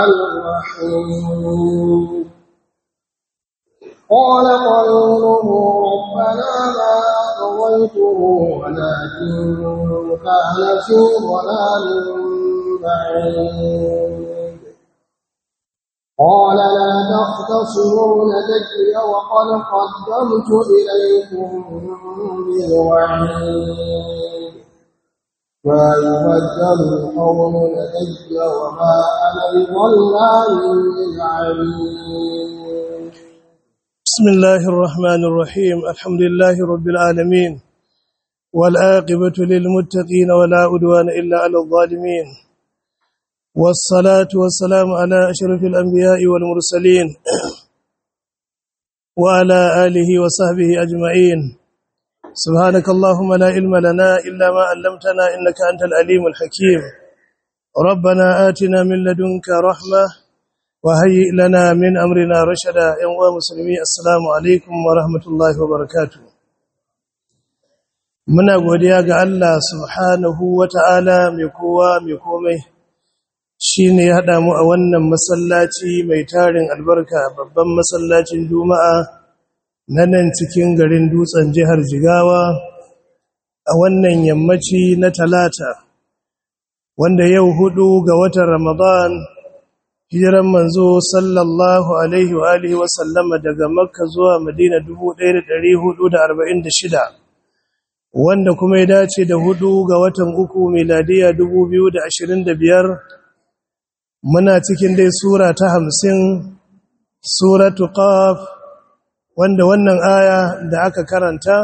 الرحيم قال قرينه ربنا ما أطغيته ولكن كان في ضلال بعيد قال لا تختصروا لدي وقد قدمت إليكم بالوعيد ما يبدل القول لدي وما أنا بظلام للعبيد بسم الله الرحمن الرحيم الحمد لله رب العالمين والآقبة للمتقين ولا أدوان إلا على الظالمين والصلاة والسلام على أشرف الأنبياء والمرسلين وعلى آله وصحبه أجمعين سبحانك اللهم لا علم لنا إلا ما علمتنا إنك أنت العليم الحكيم ربنا آتنا من لدنك رحمة وهيئ لنا من أمرنا رشدا يا مسلمي السلام عليكم ورحمة الله وبركاته muna godiya ga Allah subhanahu wata'ala mai kowa mai komai shine ya hada mu a wannan masallaci mai tarin albarka babban masallacin juma'a na nan cikin garin dutsen jihar Jigawa a wannan yammaci na talata wanda yau hudu ga watan Ramadan hijiran manzo sallallahu alaihi wa alihi wa sallama daga makka zuwa madina 1446 wanda kuma ya dace da hudu ga watan uku miladiya 2025 muna cikin dai sura ta hamsin suratu qaf wanda wannan aya da aka karanta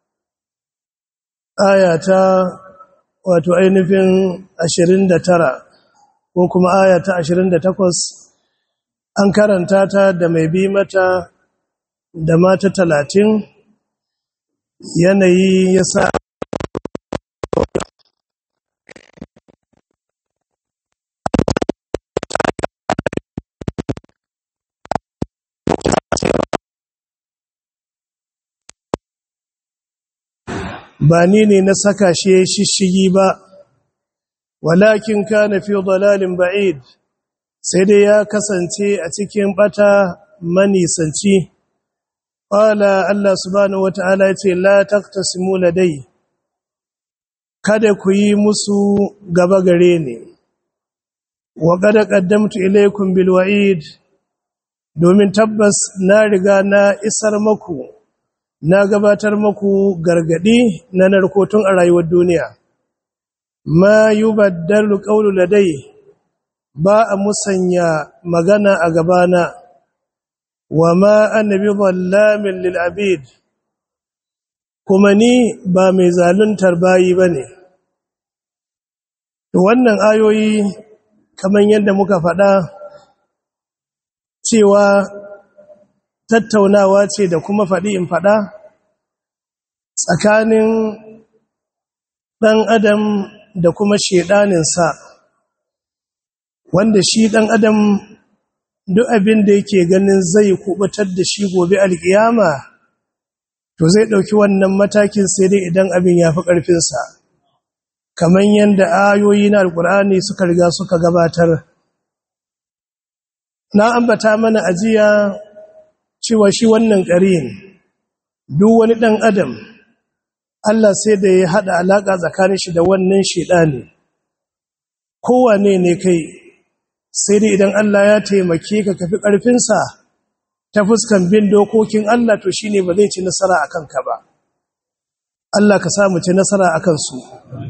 aya ta wato ainihin 29 ko kuma aya ta 28 an karanta ta da mai bi mata da mata 30 yanayi ya sa ba ni ne na saka shi ya shishigi ba walakin kana fi dalalin ba'id sai dai ya kasance a cikin bata manisanci qala Allah subhanahu wataala yace la taqtasimu ladai kada ku yi musu gaba gare ni wa qad qaddamtu ilaykum bil wa'id domin tabbas na riga na isar maku na gabatar maku gargadi na narkotun a rayuwar duniya ma yubaddalu qawlu ladai ba a musanya magana a gabana wa ma annabi zallamin lil abid kuma ni ba mai zaluntar bayi bane to wannan ayoyi kamar yadda muka faɗa cewa tattaunawa ce da kuma faɗi in faɗa tsakanin ɗan adam da kuma shedaninsa wanda shi ɗan adam duk abin da yake ganin zai kubutar da shi gobe alkiyama to zai ɗauki wannan matakin sai dai idan abin ya fi ƙarfinsa kamar yadda ayoyi na alkur'ani suka riga suka gabatar na ambata mana ajiya cewa shi wannan ƙarin duk wani ɗan adam Allah sai da ya haɗa alaƙa tsakanin shi da wannan shaidani kowane ne kai sai dai idan Allah ya taimake ka kafi ƙarfinsa ta fuskan bin dokokin Allah to shine ba zai ci nasara akan ka ba Allah ka samu ci nasara akan su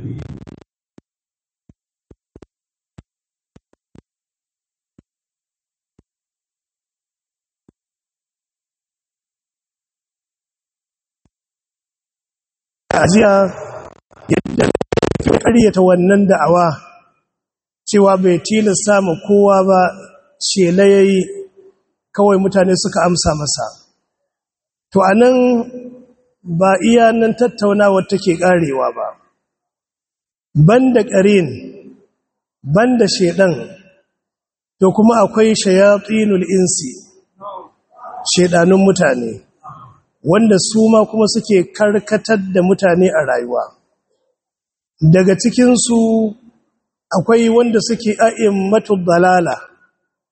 ajiya yadda ke ƙaryata wannan da'awa cewa bai tilasta ma kowa ba shela yayi kawai mutane suka amsa masa to anan ba iya nan tattaunawar take karewa ba banda ƙarin banda shedan to kuma akwai shayatinul insi shedanun mutane wanda su ma kuma suke karkatar da mutane a rayuwa daga cikinsu akwai wanda suke a'immatul dalala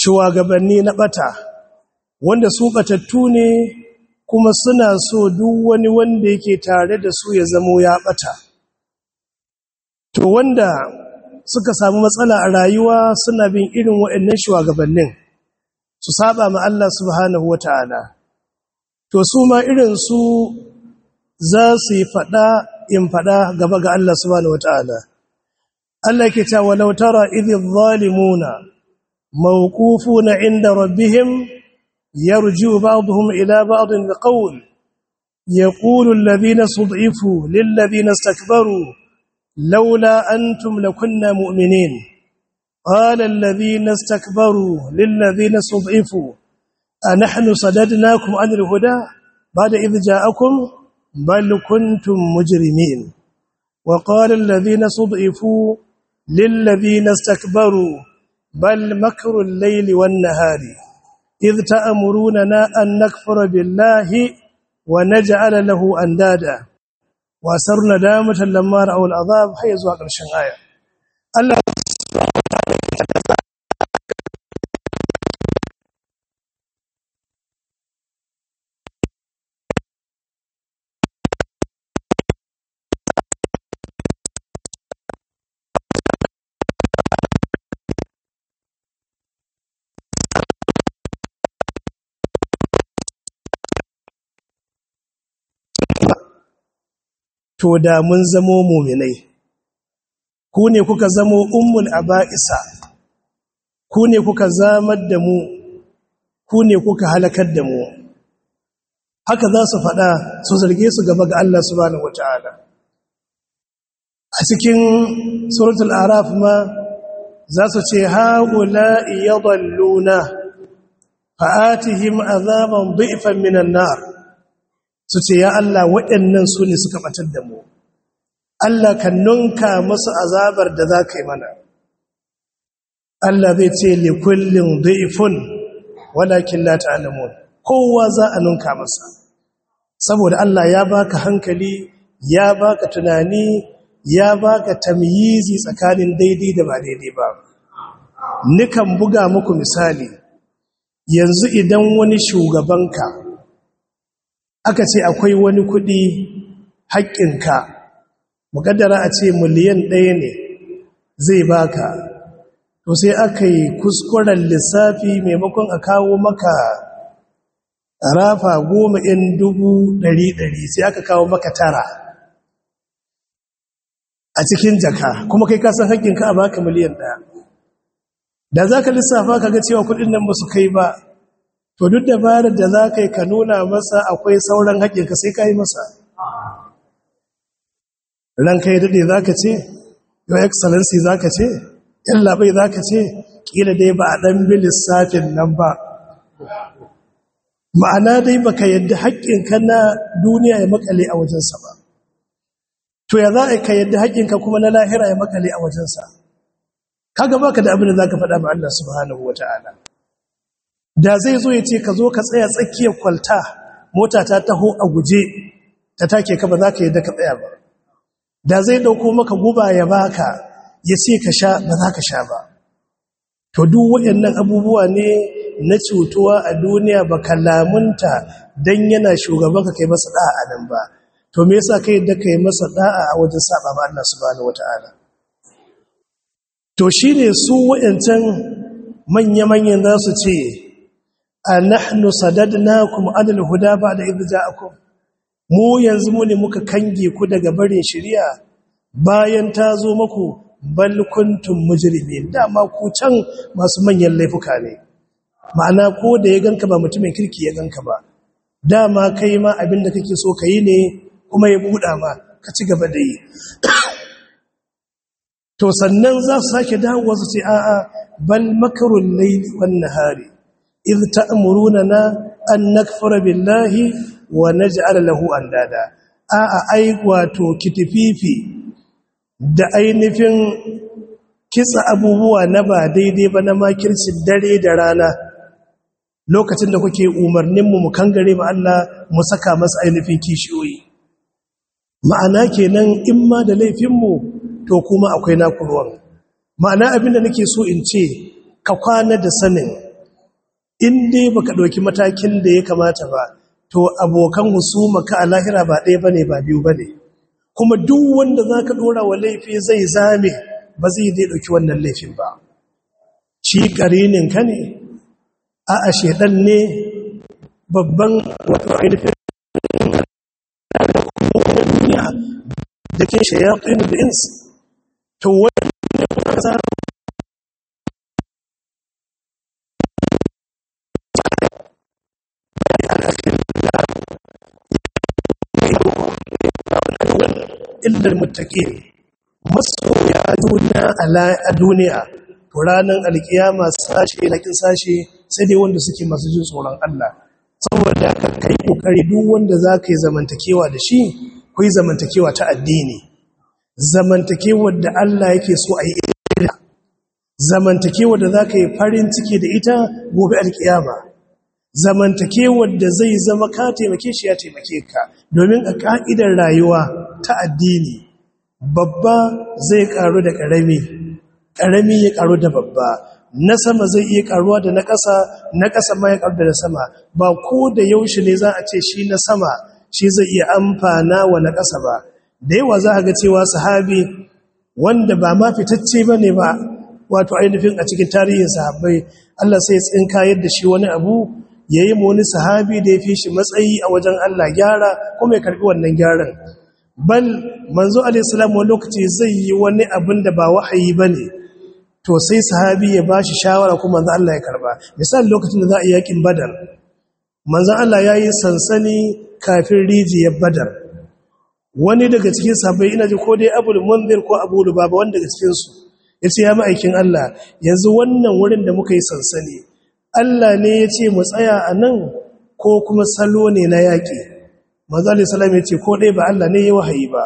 shugabanni na bata wanda su batattu ne kuma suna so duk wani wanda yake tare da su ya zamo ya bata to wanda suka samu matsala a rayuwa suna bin irin waɗannan shugabannin su saba ma Allah subhanahu wata'ala to su ma irin su za su yi fada in fada gaba ga Allah subhanahu wata'ala Allah ke ta walau tara idh zalimuna mawqufuna inda rabbihim yarju ba'dhum ila ba'dhin biqawl yaqulu alladhina stud'ifu lil ladhina istakbaru لولا أنتم لكنا مؤمنين قال الذين استكبروا للذين استضعفوا أنحن صددناكم عن الهدى بعد إذ جاءكم بل كنتم مجرمين وقال الذين استضعفوا للذين استكبروا بل مكر الليل والنهار إذ تأمروننا أن نكفر بالله ونجعل له أندادا wasar nadamatan lamma ra'aw al'azab har zuwa ƙarshen aya Allah to da mun zamo muminai ku ne kuka zamo ummul aba'isa ku ne kuka zamar da mu ku ne kuka halakar da mu haka za su faɗa su zarge su gaba ga Allah subhanahu wata'ala a cikin suratul araf ma za su ce haula yadalluna fa'atihim azaban dhi'fan minan nar su ce ya Allah waɗannan su ne suka ɓatar da mu Allah kan nunka masu azabar da za ka yi mana Allah zai ce likullin da'ifun walakin la ta'lamun kowa za a nunka masa saboda Allah ya baka hankali ya baka tunani ya baka tamyizi tsakanin daidai da ba daidai ba nikan buga muku misali yanzu idan wani shugabanka aka ce akwai wani kuɗi haƙƙinka muƙaddara a ce miliyan ɗaya ne zai baka to sai aka yi kuskuren lissafi maimakon a kawo maka rafa goma in dubu ɗari ɗari sai aka kawo maka tara a cikin jaka kuma kai kasan haƙƙinka a baka miliyan ɗaya da za ka lissafa ka ga cewa kuɗin nan ba su kai ba to duk dabarar da za ka yi ka nuna masa akwai sauran haƙƙinka sai ka yi masa ranka yi daɗe za ka ce your excellency za ka ce ‘yan labai za ka ce ƙila dai ba a ɗan bi lissafin nan ba ma'ana dai ba ka yadda haƙƙinka na duniya ya makale a wajensa ba to ya za a ka yadda haƙƙinka kuma na lahira ya makale a wajensa kaga baka da abin da za ka faɗa ma Allah subhanahu wa ta'ala da zai zo ya ce ka zo ka tsaya tsakiyar kwalta mota ta taho a guje ta take ka ba za ka yi da ka tsaya ba da zai dauko maka guba ya baka ya ce ka sha ba za ka sha ba to duk waɗannan abubuwa ne na cutuwa a duniya ba lamunta don yana shugaban ka kai masa da'a nan ba to me yasa kai da kai masa da'a a wajen saba ba Allah subhanahu wataala to shine su wayancan manya-manyan za su ce a nahnu sadadnakum adal huda ba'da idh ja'akum mu yanzu mu ne muka kange ku daga barin shari'a bayan ta zo muku bal kuntum mujrimin dama ku can masu manyan laifuka ne ma'ana ko da ya ganka ba mutumin kirki ya ganka ba dama kai ma abinda kake so kai ne kuma ya buɗa ma ka ci gaba da yi to sannan za su sake dawowa su ce a'a bal makarun layli wan nahari إذ تأمروننا أن نكفر بالله ونجعل له أندادا a'a ai wato kitififi da ainihin kitsa abubuwa na ba daidai ba na makircin dare da rana lokacin da kuke umarninmu mu kangare ma Allah mu saka masa ainihin kishiyoyi ma'ana kenan in ma da laifinmu to kuma akwai naku ruwan ma'ana abinda nake so in ce ka kwana da sanin in dai baka ɗauki matakin da ya kamata ba to abokan husuma ka a lahira ba ɗaya bane ba biyu bane kuma duk wanda zaka ɗora wa laifi zai zame ba zai dai ɗauki wannan laifin ba shi ƙarinin ka ne a a shedan ne babban wato ainihin duniya da ke shayatun da ins to wani za illar mutaƙi masoya juna a duniya to ranar alkiyama sashe lakin sashe sai dai wanda suke masu jin tsoron Allah saboda ka kai kokari duk wanda za ka yi zamantakewa da shi ku yi zamantakewa ta addini zamantakewar da Allah yake so a yi ita zamantakewar da za ka yi farin ciki da ita gobe alkiyama zamantakewar da zai zama ka taimake shi ya taimake ka domin a ka'idar rayuwa ta addini babba zai karu da ƙarami ƙarami ya karu da babba na sama zai iya karuwa da na ƙasa na ƙasa ma ya karu da na sama ba ko da yaushe ne za a ce shi na sama shi zai iya amfana wa na ƙasa ba da yawa za a ga cewa sahabi wanda ba ma fitacce ba ne ba wato ainihin a cikin tarihin sahabbai Allah sai tsinka yadda shi wani abu ya yi wani sahabi da ya fi shi matsayi a wajen Allah gyara kuma ya karɓi wannan gyaran bal manzo alaihissalam wani lokaci zai yi wani abin da ba wahayi ba ne to sai sahabi ya ba shi shawara kuma manzo Allah ya karɓa misali lokacin da za a yi yakin badar manzo Allah ya yi sansani kafin rijiyar badar wani daga cikin sahabbai ina ji ko dai abul munzir ko abu lubaba wanda daga cikinsu ya ce ya ma'aikin Allah yanzu wannan wurin da muka yi sansani Allah ne ya ce mu tsaya a nan ko kuma salo ne na yaƙi manzali salam ya ce ko ɗaya ba Allah ne ya wahayi ba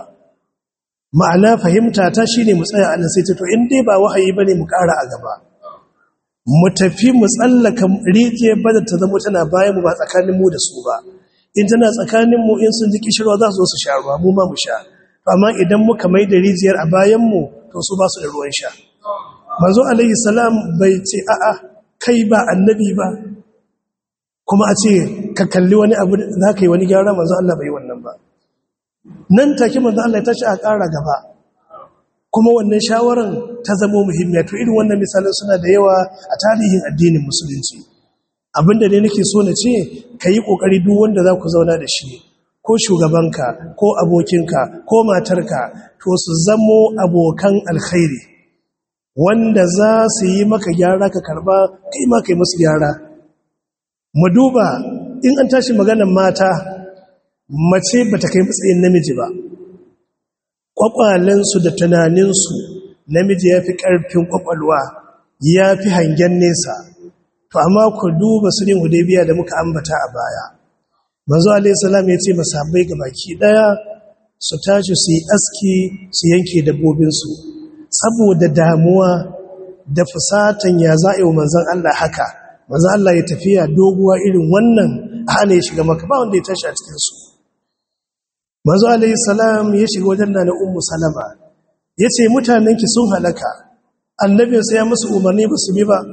ma'ana fahimta ta shi ne mu tsaya a nan sai ta to in dai ba wahayi ba ne mu ƙara a gaba mu tafi mu tsallaka rijiyar bada ta zama tana bayan mu ba tsakanin mu da su ba in tana tsakanin mu in sun ji kishirwa za su zo su sha ruwa mu ma mu sha amma idan muka mai da rijiyar a bayan mu to su ba su da ruwan sha manzo alayhi salam bai ce a'a kai ba annabi ba kuma a ce ka kalli wani abu za ka yi wani gyara manzo Allah bai wannan ba nan take manzo Allah ya tashi a ƙara gaba kuma wannan shawaran ta zama muhimmiya to irin wannan misalan suna da yawa a tarihin addinin musulunci abinda ne nake so na ce ka yi ƙoƙari duk wanda za ku zauna da shi ko shugabanka ko abokinka ko matarka to su zamo abokan alkhairi wanda za su yi maka gyara ka karba kai ma kai musu gyara mu duba in an tashi maganar mata mace ba ta kai matsayin namiji ba kwakwalensu da tunaninsu namiji ya fi ƙarfin kwakwalwa ya fi hangen nesa to amma ku duba su rin hudebiya da muka ambata a baya manzo alaihissalam ya ce masabai ga baki ɗaya su tashi su yi aski su yanke dabbobinsu saboda damuwa da fusatan ya za'a wa manzan Allah haka manzan Allah ya tafiya doguwa irin wannan hana ya shiga maka ba wanda ya tashi a cikinsu manzo alayhi salam ya shiga wajen na ummu salama ya ce mutanenki sun halaka annabin sai ya musu umarni ba su bi ba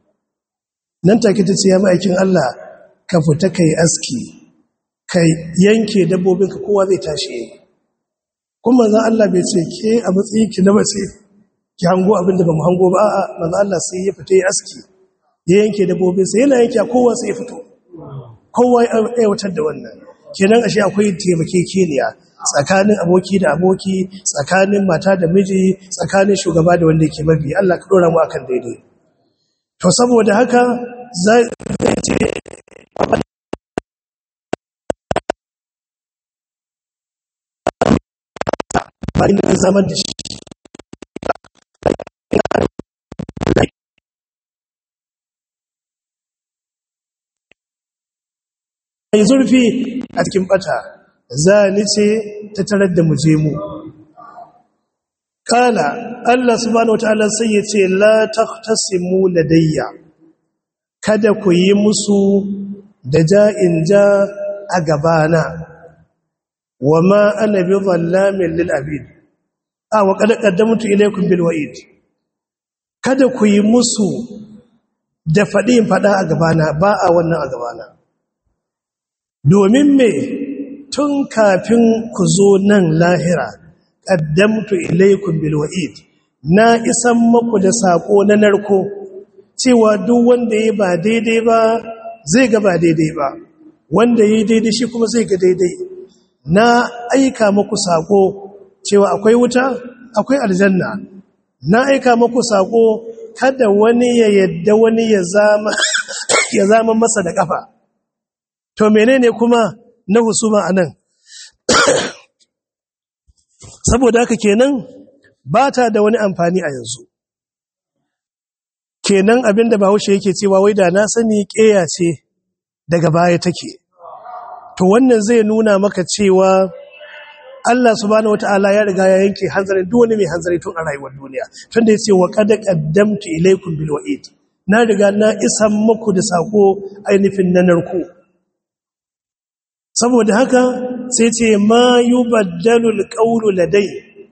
nan take ta ce ya ma'aikin Allah ka fita kai aski kai yanke dabbobinka kowa zai tashi kuma manzan Allah bai ce ke a matsayinki na mace ki hango abinda ba mu hango ba a'a manzan Allah sai ya fita ya aski ya yanke dabbobinsa yana yanke kowa sai ya fito kowa ya aiwatar da wannan kenan ashe akwai taimakekeniya tsakanin aboki da aboki tsakanin mata da miji tsakanin shugaba da wanda yake mabi Allah ka dora mu akan daidai to saboda haka zai ce bayan da zaman da shi mai zurfi a cikin bata za ni ce ta tarar da muje mu kala Allah subhanahu wataala sai ya ce la taqtasimu ladayya kada ku yi musu da ja'in ja a gabana wa ma ana bi zallamin lil abid a wa qad qaddamtu ilaykum bil wa'id kada ku yi musu da faɗi in faɗa a gabana ba a wannan a gabana domin me tun kafin ku zo nan lahira ƙaddamtu ilaikun bilwa'id na isan maku da saƙo na narko cewa duk wanda ya ba daidai ba zai ga ba daidai ba wanda ya daidai shi kuma zai ga daidai na aika maku saƙo cewa akwai wuta akwai aljanna na aika maku saƙo kada wani ya yadda wani ya zama ya zama masa da ƙafa to menene kuma na husuma anan saboda haka kenan ba ta da wani amfani a yanzu kenan abinda bahaushe yake cewa wai da na sani ƙeya ce daga baya take to wannan zai nuna maka cewa Allah subhanahu wata'ala ya riga ya yanke hanzarin duk wani mai hanzari tun a rayuwar duniya tunda yace wa qad qaddamtu ilaykum bil wa'id na riga na isan muku da sako ainihin na narko saboda haka sai ce ma yubaddalu alqawlu ladai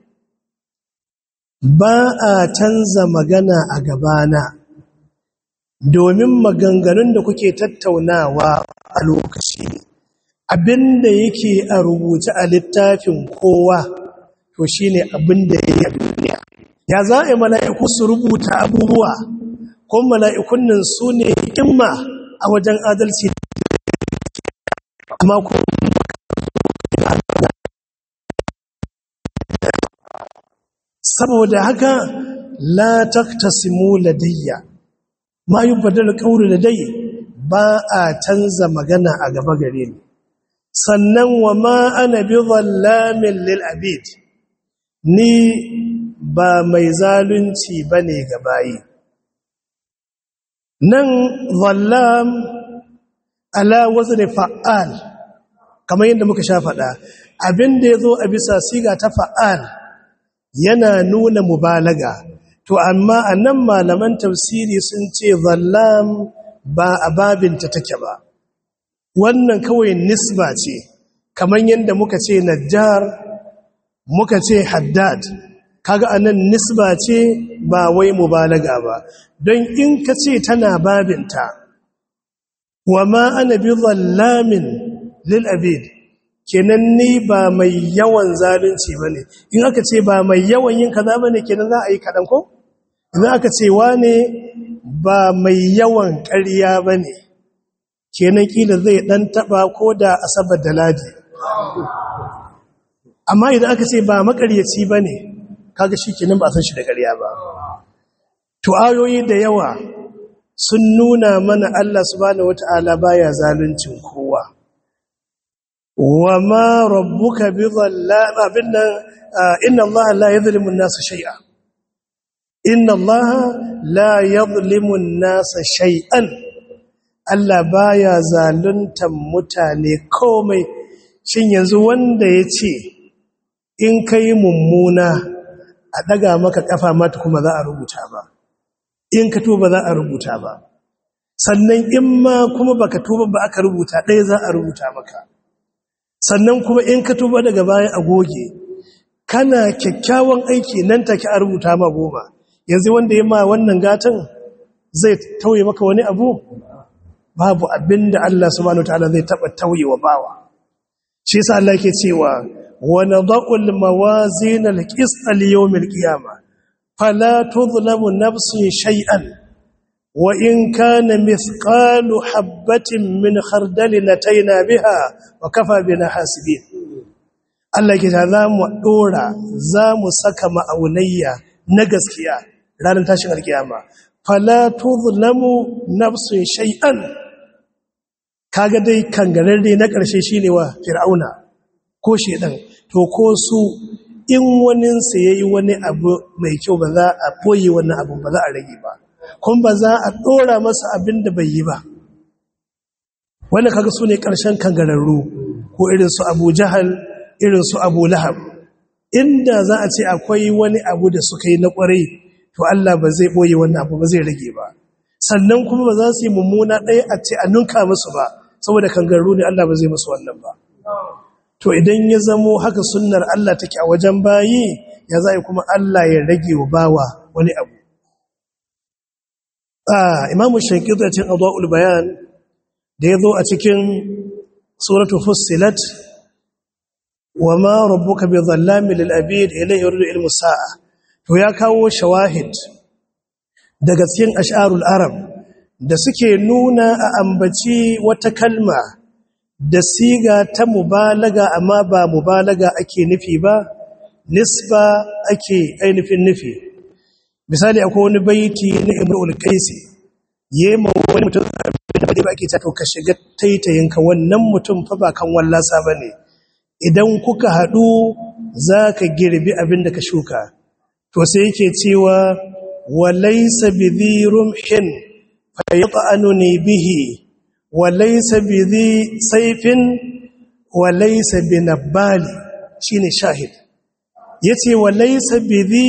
ba a canza magana a gabana domin maganganun da kuke tattaunawa a lokaci abinda yake a rubuce a littafin kowa to shine abinda yake a duniya ya za a yi mala'iku su rubuta abubuwa ko mala'ikun nan su ne hikimma a wajen adalci amma ko saboda haka la taktasimu ladayya ma yubaddal qawlu ladayya ba a canza magana a gaba gare ni sannan wa ma ana bi zallamin lil abid ni ba mai zalunci bane ga bayi nan zallam ala wazni fa'al kamar yadda muka sha faɗa abinda yazo a bisa siga ta fa'al yana nuna mubalaga to amma anan malaman tafsiri sun ce zallam ba a babinta take ba wannan kawai nisba ce kamar yadda muka ce najjar muka ce haddad kaga anan nisba ce ba wai mubalaga ba don in ka ce tana babinta wa ma ana bi zallamin lil abid kenan ni ba mai yawan zalunci bane in aka ce ba mai yawan yin kaza bane kenan za a yi kadan ko idan aka ce wane ba mai yawan ƙarya bane kenan kila zai dan taba ko da asabar da ladi amma idan aka ce ba makaryaci bane kaga shikenan ba san shi da ƙarya ba to ayoyi da yawa sun nuna mana Allah subhanahu wataala baya zaluncin kowa wama rabbuka bidhallam abinna inna Allah la yadhlimu an-nasa shay'a inna Allah la yadhlimu an-nasa shay'an Allah baya zaluntan mutane komai shin yanzu wanda ya ce in kai mummuna a daga maka kafa mata kuma za a rubuta ba in ka tuba za a rubuta ba sannan in ma kuma baka tuba ba aka rubuta ɗaya za a rubuta maka sannan kuma in ka tuba daga baya a goge kana kyakkyawan aiki nan take a rubuta ma goma yanzu wanda ya ma wannan gatan zai tauye maka wani abu babu abinda Allah subhanahu wataala zai taba tauye wa bawa shi yasa Allah yake cewa wa nadha'ul mawazin al-qist al-yawm al-qiyamah fala tudhlamu nafsun shay'an wa in kana mithqalu habatin min khardalin ataina biha wa kafa bina hasibin Allah ke za mu dora za mu saka ma'aunayya na gaskiya ranar tashin alkiyama fala tudhlamu nafsun shay'an kaga dai kangararre na ƙarshe shine wa fir'auna ko shedan to ko su in wanin sa yayi wani abu mai kyau ba za a boye wannan abu ba za a rage ba kuma ba za a dora masa abin da bai yi ba wannan kaga su ne ƙarshen kangararru ko irin su Abu Jahal irin su Abu Lahab inda za a ce akwai wani abu da suka yi na ƙwarai to Allah ba zai boye wannan abu ba zai rage ba sannan kuma ba za su yi mummuna ɗaya a ce a nunka musu ba saboda kangararru ne Allah ba zai musu wannan ba to idan ya zamo haka sunnar Allah take a wajen bayi ya zai kuma Allah ya rage wa bawa wani abu imamu shankir da cin abuwa bayan da ya zo a cikin suratu fussilat wa ma rabbuka bi dhallami lil abid ilayhi yuridu ilmu sa'a to ya kawo shawahid daga cikin ash'arul arab da suke nuna a ambaci wata kalma da siga ta mubalaga amma ba mubalaga ake nufi ba nisba ake ainihin nufi misali akwai wani baiti na imrul qaisi yema wani mutum da ba ake ta to ka shiga taitayinka wannan mutum fa ba kan wallasa bane idan kuka hadu zaka girbi abin da ka shuka to sai yake cewa walaysa bidhirum hin fayat'anuni bihi walaysa bidhi sayfin walaysa binabali shine shahid yace walaysa bidhi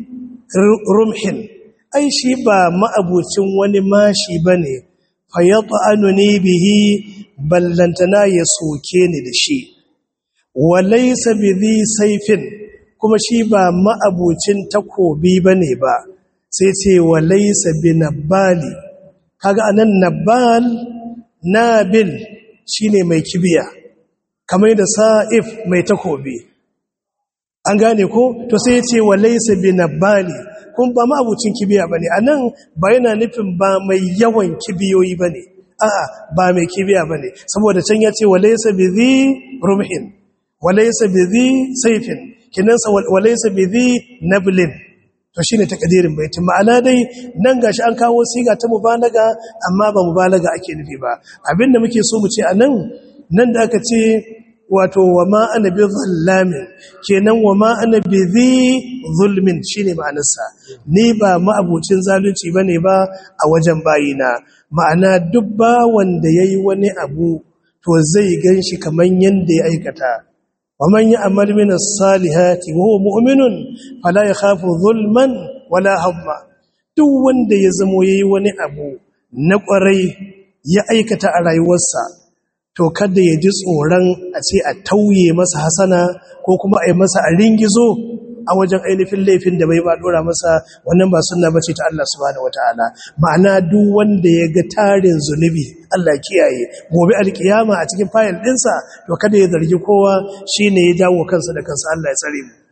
rumhin ai shi ba ma'abucin wani mashi bane fayat'anuni bihi ballantana ya soke ni da shi walaysa bidhi sayfin kuma shi ba ma'abucin takobi bane ba sai ce walaysa binabali kaga anan nabal nabil shine mai kibiya kamar da sa'if mai takobi an gane ko to sai ce walaysa binabali kun ba ma abucin kibiya bane anan ba yana nufin ba mai yawan kibiyoyi bane a'a ba mai kibiya bane saboda can ya ce walaysa bizi rumhin walaysa bizi sayfin kinan sa walaysa bizi nablin to shine takadirin baitin ma'ana dai nan gashi an kawo siga ta mubalaga amma ba mubalaga ake nufi ba abinda muke so mu ce anan nan da aka ce wato wa ma ana bi zallamin kenan wa ma ana bi zi zulmin shine ma'anarsa ni ba ma'abucin zalunci bane ba a wajen bayina ma'ana duk ba wanda yayi wani abu to zai ganshi kaman yanda ya aikata wa man ya'mal min as-salihati wa huwa mu'minun fala yakhafu zulman wala hamma duk wanda ya zamo yayi wani abu na kwarai ya aikata a rayuwarsa to kada ya ji tsoron a ce a tauye masa hasana ko kuma a yi masa a ringizo a wajen ainihin laifin da bai ba dora masa wannan ba sunna bace ta Allah subhanahu wataala ma'ana duk wanda ya ga tarin zunubi Allah kiyaye gobe alkiyama a cikin fayil dinsa to kada ya zargi kowa shine ya jawo kansa da kansa Allah ya tsare mu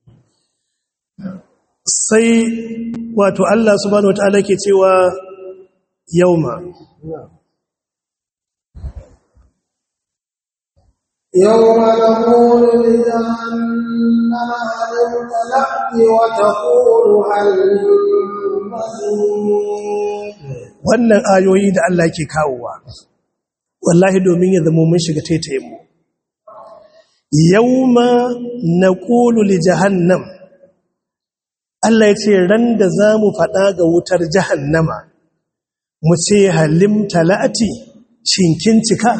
sai wato Allah subhanahu wataala ke cewa yauma يوم نقول لجهنم هل امتلأت وتقول هل wannan ayoyi da Allah ke kawowa wallahi domin ya zama mun shiga taitayen mu yauma naqulu li jahannam Allah ya ce ran da zamu fada ga wutar jahannama mu ce halim talati shinkin cika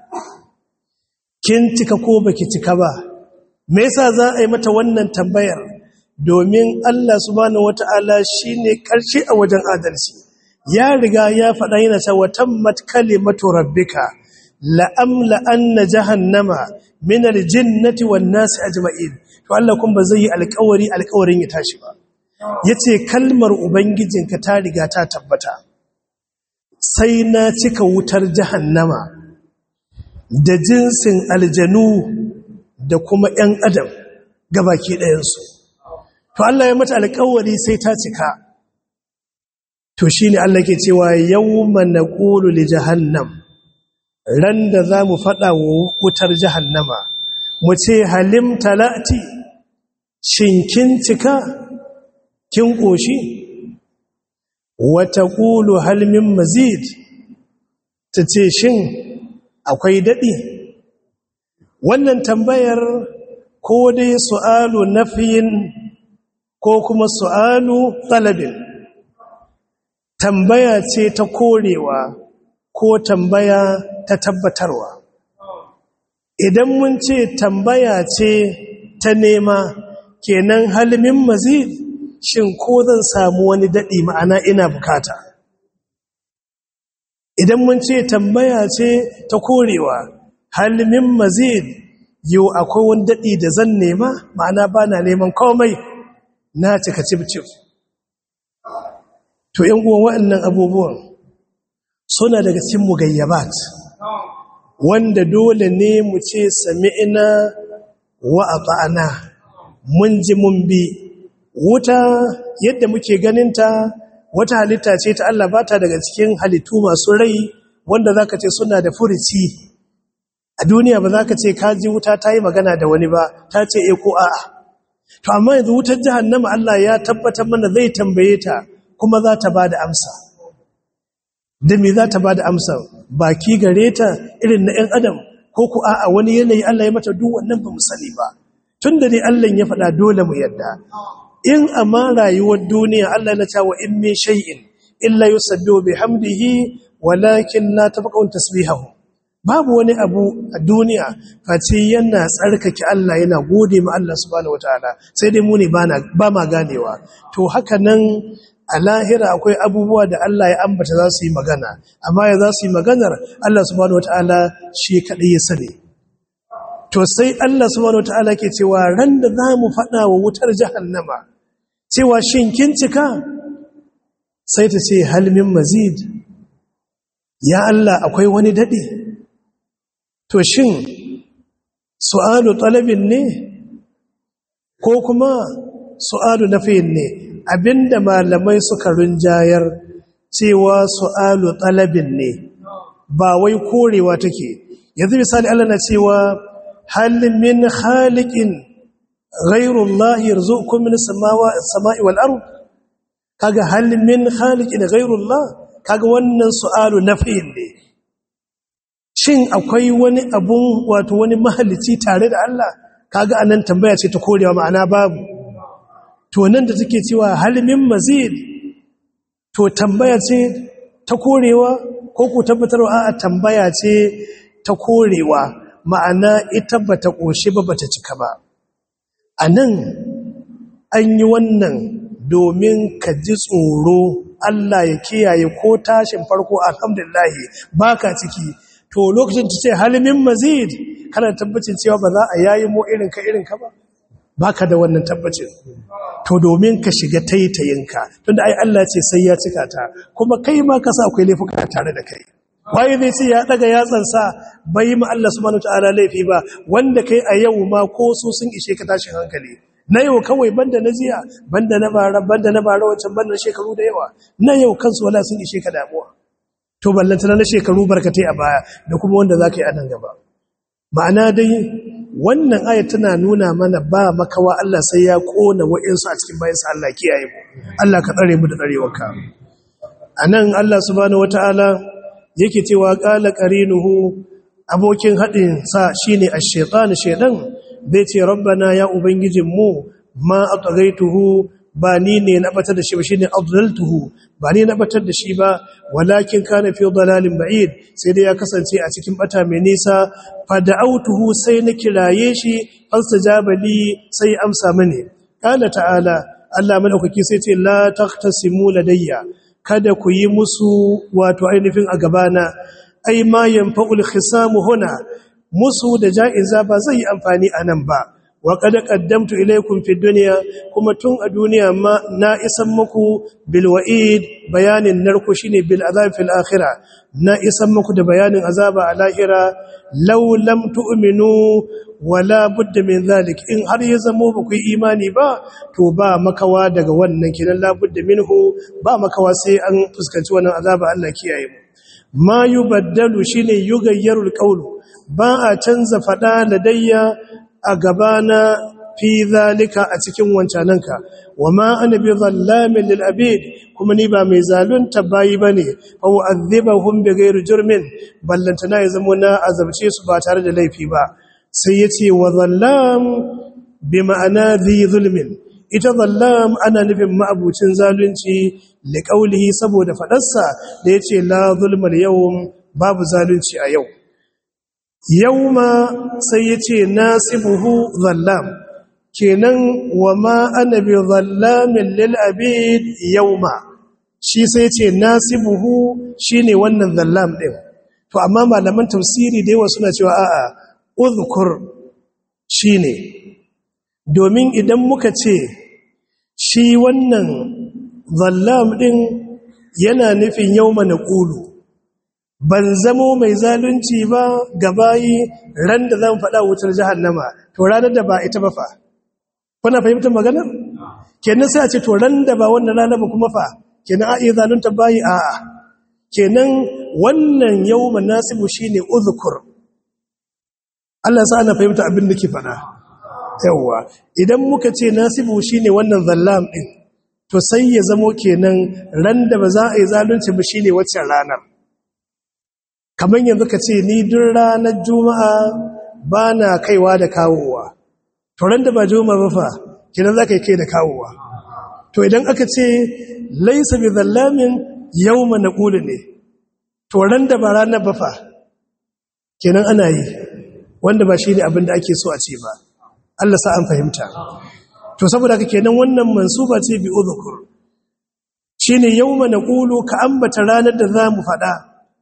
kin cika ko baki cika ba me yasa za a yi mata wannan tambayar domin Allah subhanahu wata'ala shine karshe a wajen adalci ya riga ya faɗa yana cewa tammat kalimatu rabbika la amla anna jahannama min aljinnati wan nasi ajma'in to Allah kun ba zai yi alƙawari alƙawarin ya tashi ba yace kalmar ubangijinka ta riga ta tabbata sai na cika wutar jahannama da jinsin aljanu da kuma ‘yan adam gabaki ɗayansu. To Allah ya mata alkawari sai ta cika. To shi ne Allah ke cewa yau mana ƙulu li jahannam, ran da za mu faɗa wa wutar jahannama, mu ce halim talati, shin kin cika, kin ƙoshi? Wata ƙulu halmin mazid, ta ce shin akwai daɗi wannan tambayar ko dai su'alu nafiyin ko kuma su'alu talabin tambaya ce ta korewa ko tambaya ta tabbatarwa idan mun ce tambaya ce ta nema kenan halmin mazid shin ko zan samu wani daɗi ma'ana ina bukata idan mun ce tambaya ce ta korewa halmin mazid yau akwai wani daɗi da zan nema ma'ana ba na neman komai na cika cif-cif to ‘yan uwan waɗannan abubuwan suna daga cikin mugayyabat wanda dole ne mu ce sami'ina wa ata'ana mun ji mun bi wuta yadda muke ganinta wata halitta ce ta Allah bata daga cikin halittu masu rai wanda zaka ce suna da furici a duniya ba zaka ce ka ji wuta ta yi magana da wani ba ta ce e ko a'a to amma yanzu wutar jahannama Allah ya tabbatar mana zai tambaye ta kuma za ta ba da amsa da me za ta ba da amsa baki gare ta irin na 'yan adam ko ku a'a wani yanayi Allah ya mata duk wannan ba mu sani ba tun da dai Allah ya faɗa dole mu yadda in amma rayuwar duniya Allah na cewa in min shay'in illa yusabbihu bihamdihi walakin la tafaqun tasbihahu babu wani abu a duniya face yana tsarkake Allah yana gode ma Allah subhanahu wataala sai dai mu ne ba ma ganewa to haka nan a lahira akwai abubuwa da Allah ya ambata za su yi magana amma ya za su yi maganar Allah subhanahu wataala shi kadai ya sani to sai Allah subhanahu wataala ke cewa ran da za mu faɗa wa wutar jahannama cewa shin kin cika sai ta ce halmin mazid ya Allah akwai wani daɗi to shin su'alu talabin ne ko kuma su'alu nafiyin ne abinda malamai suka rinjayar cewa su'alu talabin ne ba wai korewa take yanzu misali Allah na cewa hal min khaliqin ghayru Allah yarzuqukum min as-sama'i wal ard kaga hal min khaliqin ghayru Allah kaga wannan su'alu nafiyin ne shin akwai wani abun wato wani mahalici tare da Allah kaga anan tambaya ce ta korewa ma'ana babu to nan da take cewa halimin mazid to tambaya ce ta korewa ko ku tabbatarwa a tambaya ce ta korewa ma'ana ita bata koshi ba bata cika ba anan an yi wannan domin ka ji tsoro Allah ya kiyaye ko tashin farko alhamdulillah baka ciki to lokacin ta ce halimin mazid kana tabbacin cewa ba za a yayi mo irin ka irin ka ba baka da wannan tabbacin to domin ka shiga taitayinka tunda ai Allah ce sai ya cika ta kuma kai ma ka sa akwai laifuka tare da kai waye zai ce ya daga yatsan sa bai ma Allah subhanahu wataala laifi ba wanda kai a yau ma ko su sun ishe ka tashin hankali na yau kawai banda na jiya banda na bara banda na bara wancan banda na shekaru da yawa na yau kansu wala sun ishe ka damuwa to ballantana na shekaru barkatai a baya da kuma wanda za ka yi a nan gaba ma'ana dai wannan ayat tana nuna mana ba makawa Allah sai ya kona wa'insu a cikin bayansa Allah kiyaye mu Allah ka tsare mu da tsarewarka a nan Allah subhanahu wata'ala yake cewa qala qarinuhu abokin haɗin sa shine ash-shaytan shaydan zai ce rabbana ya ubangijinmu ma atghaituhu ba ni ne na batar da shi ba shine adlaltuhu ba ni na batar da shi ba walakin kana fi dalalin ba'id sai dai ya kasance a cikin bata mai nisa fa da'awtuhu sai na kiraye shi fastajaba li sai amsa mini qala ta'ala Allah madaukaki sai ce la taqtasimu ladayya kada ku yi musu wato ainihin a gabana ai ma yanfa'ul khisamu huna musu da ja'iza ba zai yi amfani anan ba wa kada qaddamtu ilaykum fi dunya kuma tun a duniya ma na isan muku bil wa'id bayanin narko shine bil azab fil akhirah na isan muku da bayanin azaba a lahira law lam tu'minu wala budda min zalik in har ya zamo ba ku imani ba to ba makawa daga wannan kinan la budda minhu ba makawa sai an fuskanci wannan azaba Allah kiyaye mu ma yubaddalu shine yugayyarul qawlu ba a canza fada ladayya a gabana fi zalika a cikin wancananka wa ma ana bi zallamin lil abid kuma ni ba mai zalunta bayi bane fa u'adhibahum bi ghairi jurmin ballantana ya zama na azabce su ba tare da laifi ba sai yace wa zallam bi ma'ana dhi zulmin ita zallam ana nufin ma'abucin zalunci li qaulihi saboda fadarsa da yace la zulmal yawm babu zalunci a yau yauma sai ya ce nasibuhu zallam kenan wa ma ana bi zallamin lil abid yauma shi sai ce nasibuhu shine wannan zallam din to amma malaman tafsiri da yawa suna cewa a'a uzkur shine domin idan muka ce shi wannan zallam din yana nufin yawma naqulu ban zamo mai zalunci ba gabayi ran da zan faɗa wutar jahannama to ranar da ba ita ba fa kuna fahimtar magana kenan sai a ce to ran da ba wannan rana ba kuma fa kenan a iya zalunta bayi a'a kenan wannan yawma nasibu shine uzkur Allah sa ana fahimta abin da ke faɗa yawa idan muka ce nasibu shine wannan zallam din to sai ya zamo kenan ran da ba za a yi zalunci ba shine waccan ranar kamar yanzu ka ce ni duk ranar juma'a ba na kaiwa da kawowa to ran da ba juma'a ba fa kenan za ka yi kai da kawowa to idan aka ce laisa bi zallamin yawma naqulu ne to ran da ba ranar ba fa kenan ana yi wanda ba shi ne abin da ake so a ce ba Allah sa an fahimta to saboda haka kenan wannan mansuba ce bi udhkur shine yawma naqulu ka ambata ranar da zamu fada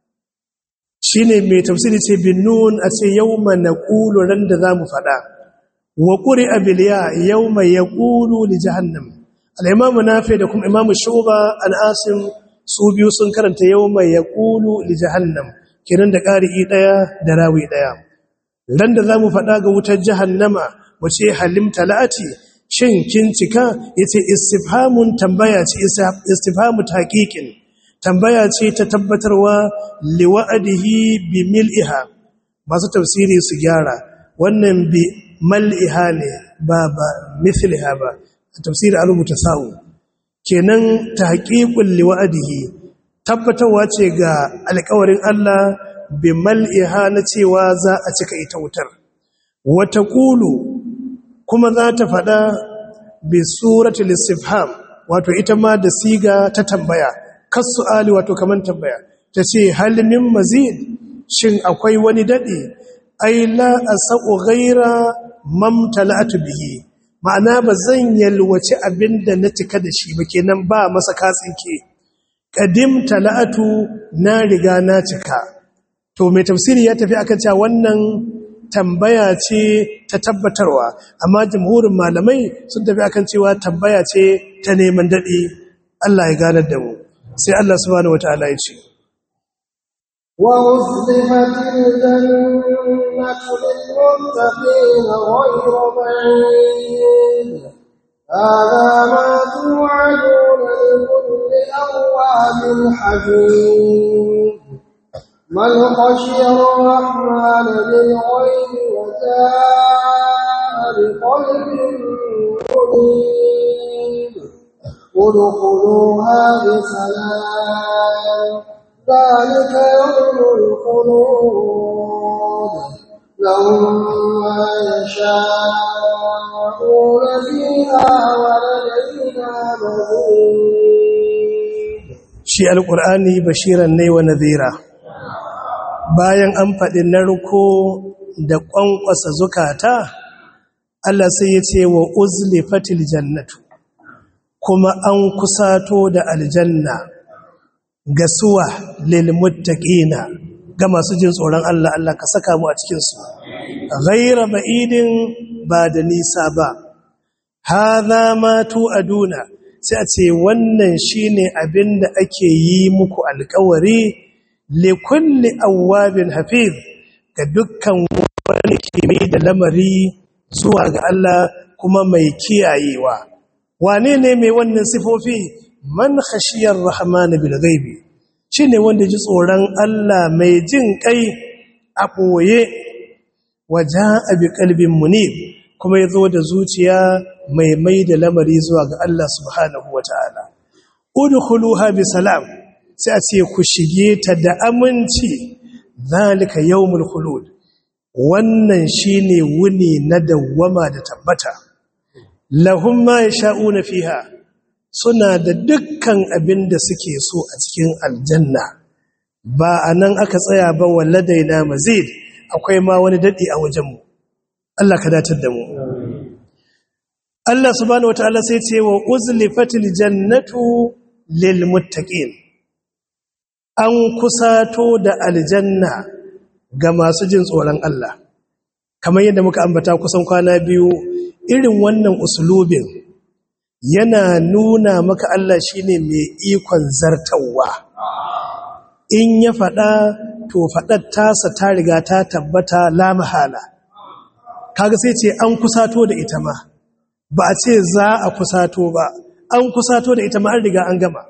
shine mai tafsiri ce bin nun a ce yawma naqulu ran da zamu fada wa quri'a bil ya yawma yaqulu li jahannam al-imam nafi da kuma imam shuba al-asim su biyu sun karanta yawma yaqulu li jahannam kenan da qari'i daya da rawi daya ran da zamu fada ga wutar jahannama wace halimta la'ati shin kin cika yace istifhamun tambaya ce istifhamu taqiqin tambaya ce ta tabbatarwa liwa'adihi bi mil'iha masu tafsiri su gyara wannan bi mal'iha ne ba ba mithliha ba tafsiri a rubuta sa'u kenan tahqiqul liwa'adihi tabbatarwa ce ga alƙawarin Allah bi mal'iha na cewa za a cika ita wutar wata kulu kuma za ta faɗa bi suratul istifham wato ita ma da siga ta tambaya kasu'ali wato kaman tambaya ta ce halimin mazid shin akwai wani daɗe ai la asaqu ghaira mamtala'tu bihi ma'ana ba zan yalwaci abinda na cika da shi ba kenan ba masa katsinke qadim tala'atu na riga na cika to mai tafsiri ya tafi akan cewa wannan tambaya ce ta tabbatarwa amma jamhurin malamai sun tafi akan cewa tambaya ce ta neman daɗi Allah ya ganar da mu sai Allah subhanahu wataala ya ce wa uzlifat aljannatu lilmuttaqin ghayra ba'id hadha ma tu'aduna likulli awwabin hafiz من خشي الرحمن بالغيب وجاء بقلب منيب ادخلوها بسلام ذلك يوم الخلود لهم ما يشاءون فيها ولدينا مزيد shi alqur'ani bashiran ne wa nadhira bayan an faɗi narko da ƙwanƙwasa zukata Allah sai ya ce wa uzlifatil jannatu kuma an kusato da aljanna ga suwa lilmuttaqina ga masu jin tsoron Allah Allah ka saka mu a cikin su ghaira ba'idin ba da nisa ba hadha ma tu'aduna sai a ce wannan shine abinda ake yi muku alƙawari likulli awwabin hafiz ga dukkan wani ke mai da lamari zuwa ga Allah kuma mai kiyayewa wane ne mai wannan sifofi man khashiyar rahman bil ghaibi shine wanda ji tsoron Allah mai jin kai a boye waja'a bi qalbin munib kuma yazo da zuciya mai mai da lamari zuwa ga Allah subhanahu wataala udkhuluha bi salam sai a ce ku shige ta da aminci zalika yawmul khulud wannan shine wuni na dawwama da tabbata lahum ma yasha'una fiha suna da dukkan abin da suke so a cikin aljanna ba anan aka tsaya ba walladaina mazid akwai ma wani dadi a wajenmu Allah ka datar da mu Allah subhanahu wataala sai ce wa uzlifatil jannatu lil muttaqin an kusato da aljanna ga masu jin tsoron Allah kamar yadda muka ambata kusan kwana biyu irin wannan usulubin yana nuna maka Allah shine mai ikon zartawa in ya faɗa to faɗar tasa ta riga ta tabbata la mahala kaga sai ce an kusato da ita ma ba a ce za a kusato ba an kusato da ita ma an riga an gama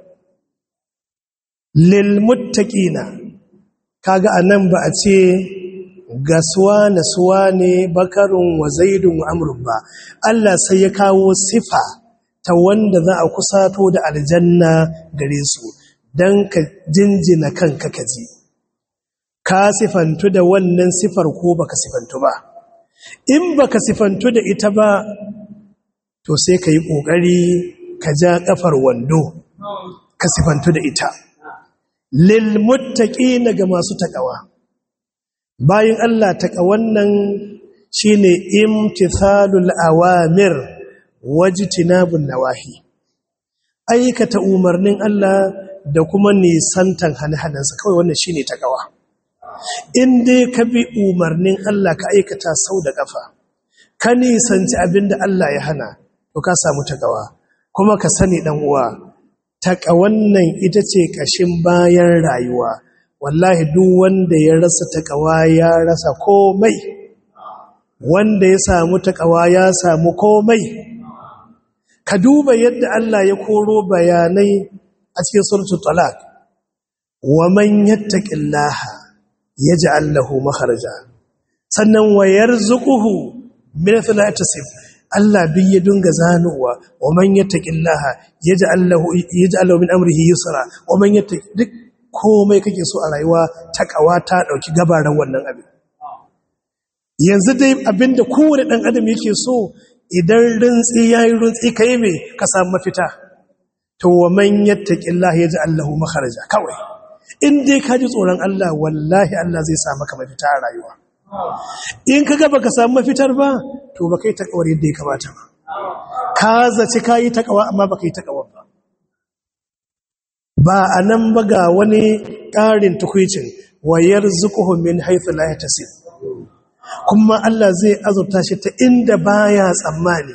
lil muttaqina kaga anan ba a ce ga suwane suwane bakarun wa zaidun wa amrun ba Allah sai ya kawo sifa ta wanda za a kusato da aljanna gare su don ka jinjina kanka kaji ka sifantu da wannan sifar ko baka sifantu ba in baka sifantu da ita ba to sai ka yi ƙoƙari ka ja ƙafar wando ka sifantu da ita lil muttaqina ga masu takawa bayan Allah taƙawan nan shine imtithalul awamir wajtinabun nawahi aikata umarnin Allah da kuma nisantan hane-hanensa kawai wannan shine takawa in dai ka bi umarnin Allah ka aikata sau da kafa ka nisanci abinda Allah ya hana to ka samu takawa kuma ka sani dan uwa takawan nan ita ce kashin bayan rayuwa wallahi duk wanda ya rasa takawa ya rasa komai wanda ya samu takawa ya samu komai ka duba yadda Allah ya koro bayanai a cikin suratul talaq wa man yattaqillaha yaj'al lahu makharaja sannan wa yarzuquhu min thalathati Allah bi ya dunga zanowa wa man yattaqillaha yaj'al lahu yaj'al lahu min amrihi yusra wa man yattaqi duk komai kake so a rayuwa takawa ta dauki gabaran wannan abin yanzu dai abinda kowane dan adam yake so idan rintsi yayi rintsi kai me ka samu mafita to wa man yattaqillaha yaj'al lahu makharaja kawai in dai ka ji tsoron Allah wallahi Allah zai sa maka mafita a rayuwa in ka gaba ka samu mafitar ba to ba kai takawar yadda ya kamata ba ka zaci ka yi takawa amma ba kai takawar ba ba a nan ba ga wani ƙarin tukwicin wayar zukuhun min haithu la yatasib kuma Allah zai azurta shi ta inda baya tsammani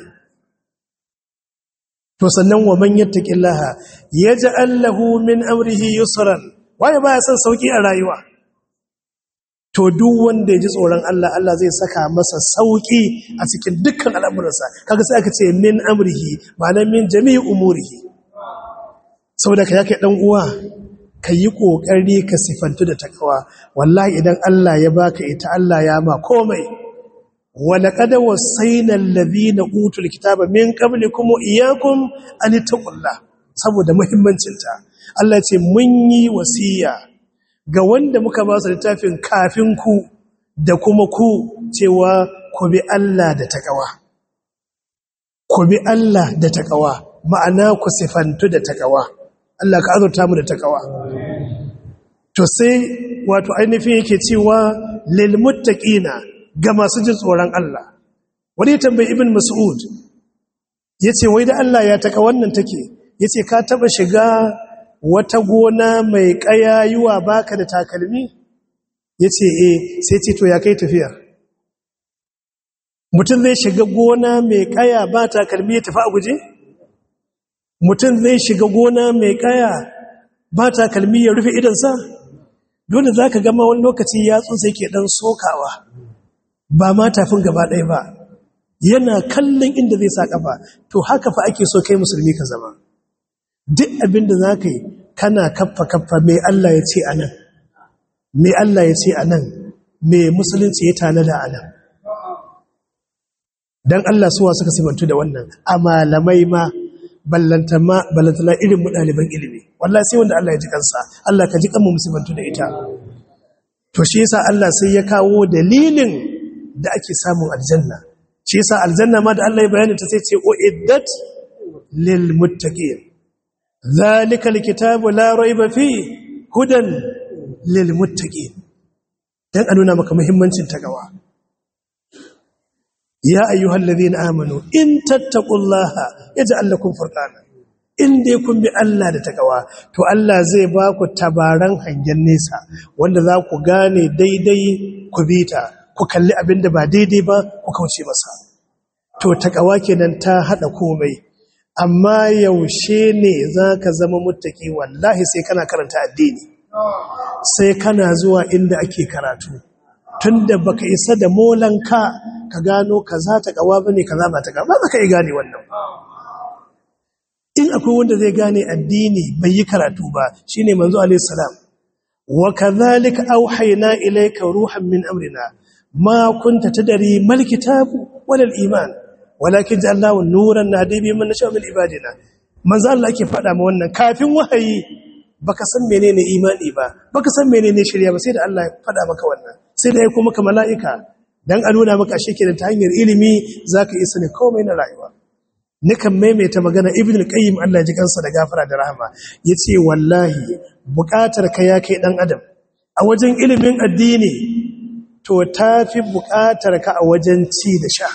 to sannan wa man yattaqillaha yaj'al lahu min amrihi yusran waye baya son sauki a rayuwa to duk wanda ya ji tsoron Allah Allah zai saka masa sauki a cikin dukkan al'amuransa kaga sai aka ce min amrihi ma'ana min jami'i umurihi saboda ka yake dan uwa ka yi kokari ka sifantu da takawa wallahi idan Allah ya baka ita Allah ya ma komai ولقد وصينا الذين اوتوا الكتاب من قبلكم واياكم ان اتقوا الله saboda muhimmancinta Allah ce mun yi wasiya ga wanda muka ba su littafin kafin ku da kuma ku cewa ku bi Allah da takawa ku bi Allah da takawa ma'ana ku sifantu da takawa Allah ka azurta mu da takawa to sai wato ainihin yake cewa lil muttaqina ga masu jin tsoron Allah wani ya tambayi ibn mas'ud ya ce wai da Allah ya taka wannan take ya ce ka taba shiga wata gona mai ƙayayuwa baka da takalmi ya ce e sai ce to ya kai tafiya mutum zai shiga gona mai ƙaya ba takalmi ya tafi a guje mutum zai shiga gona mai ƙaya ba takalmi ya rufe idansa dole za ka gama wani lokaci yatsun sai ke ɗan sokawa ba ma tafin gaba ɗaya ba yana kallon inda zai sa ƙafa to haka fa ake so kai musulmi ka zama duk abin da za ka yi kana kaffa kaffa mai Allah ya ce a nan mai Allah ya ce a nan mai musulunci ya tanada a nan don Allah suwa suka simantu da wannan a malamai ma ballantana irin mu ɗaliban ilimi wallah sai wanda Allah ya ji kansa Allah ka ji kanmu musulmantu da ita to shi yasa Allah sai ya kawo dalilin da ake samun aljanna shi yasa aljanna ma da Allah ya bayani ta sai ce uiddat lil muttaqin zalika alkitabu la rayba fi hudan lil muttaqin dan nuna maka muhimmancin tagawa ya ayyuhallazina amanu in tattaqullaha yaj'al lakum furqana in dai kun bi Allah da takawa to Allah zai ba ku tabaran hangen nesa wanda za ku gane daidai ku bi ta ku kalli abin da ba daidai ba ku kauce masa to takawa kenan ta hada komai amma yaushe ne za ka zama muttaki wallahi sai kana karanta addini sai kana zuwa inda ake karatu tunda baka isa da molanka ka gano kaza ta kawa bane kaza ba ta kawa ba ka yi gane wannan in akwai wanda zai gane addini bai yi karatu ba shine manzo alaihi salam wa kadhalika auhayna ilayka ruhan min amrina ma kunta tadri mal kitabu wal iman walakin ja'alnahu nuran nahdi bi man nasha min ibadina manzo Allah yake faɗa ma wannan kafin wahayi baka san menene imani ba baka san menene shirya ba sai da Allah ya faɗa maka wannan sai da ya kuma maka mala'ika dan a nuna maka shi kenan ta hanyar ilimi zaka isa ne komai na rayuwa nikan maimaita magana ibn al-qayyim Allah ya ji kansa da gafara da rahama yace wallahi buƙatar ka ya kai dan adam a wajen ilimin addini to tafi buƙatar ka a wajen ci da sha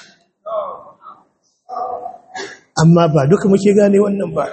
amma ba duka muke gane wannan ba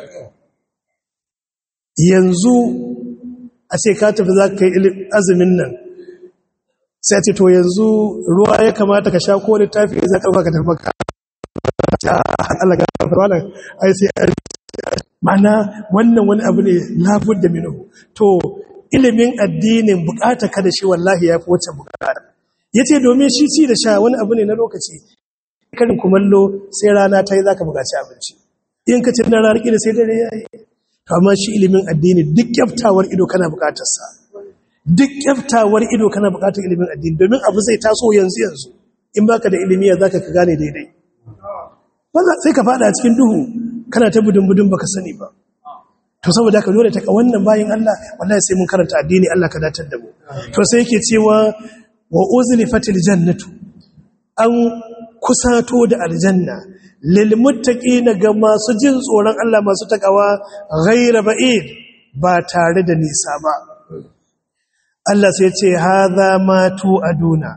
yanzu a ce ka tafi za ka yi azumin nan sai ce to yanzu ruwa ya kamata ka sha ko littafi za ka ka tafi ka Allah ga wannan ai sai mana wannan wani abu ne labud da minu to ilimin addinin bukata ka da shi wallahi ya fi wacce bukata yace domin shi ci da sha wani abu ne na lokaci karin kumallo sai rana ta yi za ka bukaci abinci in ka ci na ranar da sai dare ya yi amma shi ilimin addini duk kyaftawar ido kana bukatarsa duk kyaftawar ido kana bukatar ilimin addini domin abu zai taso yanzu yanzu in baka da ilimi ya zaka ka gane daidai wanda sai ka fada cikin duhu kana ta budun budun baka sani ba to saboda ka dole ta ka wannan bayin Allah wallahi sai mun karanta addini Allah ka datar da mu to sai yake cewa wa uzlifatil jannatu an kusato da aljanna lilmuttaqina ga masu jin tsoron Allah masu takawa ghaira ba'id ba tare da nisa ba Allah sai ce hadha ma tu aduna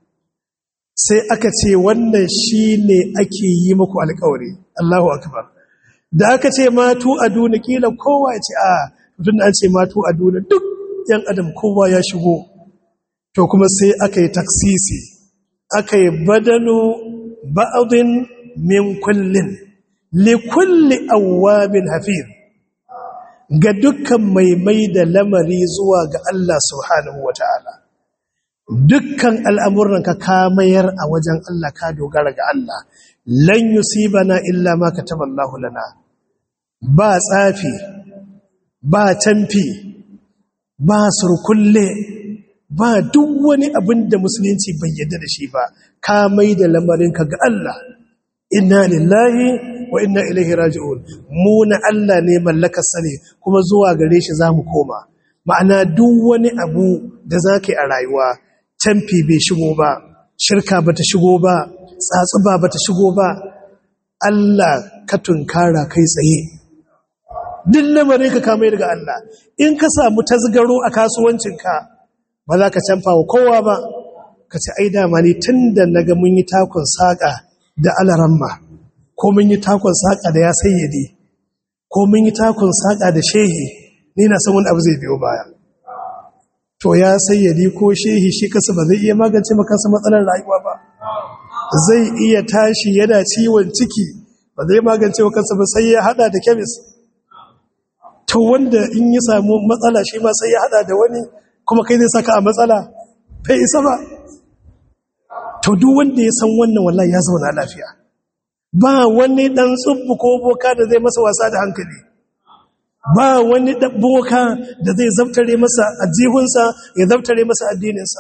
sai aka ce wannan shine ake yi muku alƙawari Allahu akbar da aka ce ma tu aduna kila kowa ya ce a tun an ce ma tu aduna duk yan adam kowa ya shigo to kuma sai aka yi taksisi aka yi badalu ba'adin min kullin likulli awwabin hafiz ga dukkan mai mai da lamari zuwa ga Allah subhanahu wata'ala dukkan al'amuran ka kamayar a wajen Allah ka dogara ga Allah lan yusibana illa ma kataballahu lana ba tsafi ba tamfi ba surkulle ba duk wani abin da musulunci bai yadda da shi ba ka mai da lamarinka ga Allah inna lillahi wa inna ilaihi raji'un mu na Allah ne mallakar sane kuma zuwa gare shi zamu koma ma'ana duk wani abu da zaka yi a rayuwa tamfi bai shigo ba shirka bata shigo ba tsatsuba bata shigo ba Allah ka tunkara kai tsaye duk lamarin ka kamai daga Allah in ka samu tasgaro a kasuwancinka ba za ka canfa wa kowa ba ka ce ai dama ne tun da na ga mun yi takon saƙa da alaramma ko mun yi takon saƙa da ya sayyade ko mun yi takon saƙa da shehi ni na san wani abu zai biyo baya to ya sayyade ko shehi shi kasa ba zai iya magance makansa matsalar rayuwa ba zai iya tashi yana ciwon ciki ba zai magance wa kansa ba sai ya hada da kemis to wanda in ya samu matsala shi ma sai ya hada da wani kuma kai zai saka a matsala bai isa ba to duk wanda ya san wannan wallahi ya zauna lafiya ba wani dan tsubbu ko boka da zai masa wasa da hankali ba wani boka da zai zaftare masa ajihunsa ya zaftare masa addininsa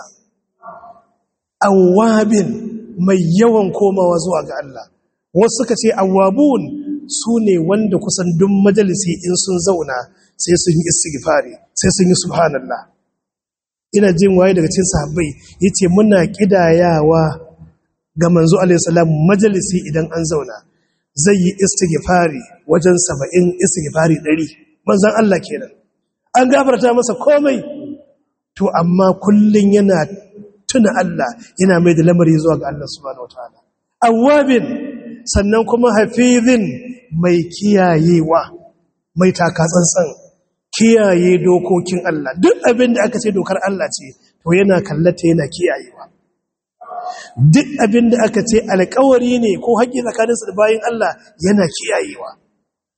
awabin mai yawan komawa zuwa ga Allah wasu suka ce awabun su ne wanda kusan duk majalisi in sun zauna sai sun yi istighfari sai sun yi subhanallah ina jin waye daga cikin sahabbai yace muna kidayawa ga manzo alaihi salam majalisi idan an zauna zai yi istighfari wajen 70 istighfari 100 manzon Allah kenan an gafarta masa komai to amma kullun yana tuna Allah yana mai da lamari zuwa ga Allah subhanahu wataala awwabin sannan kuma hafizin mai kiyayewa mai takatsantsan kiyaye dokokin Allah duk abin da aka ce dokar Allah ce to yana kallata yana kiyayewa duk abin da aka ce alkawari ne ko haƙƙi tsakaninsu da bayan Allah yana kiyayewa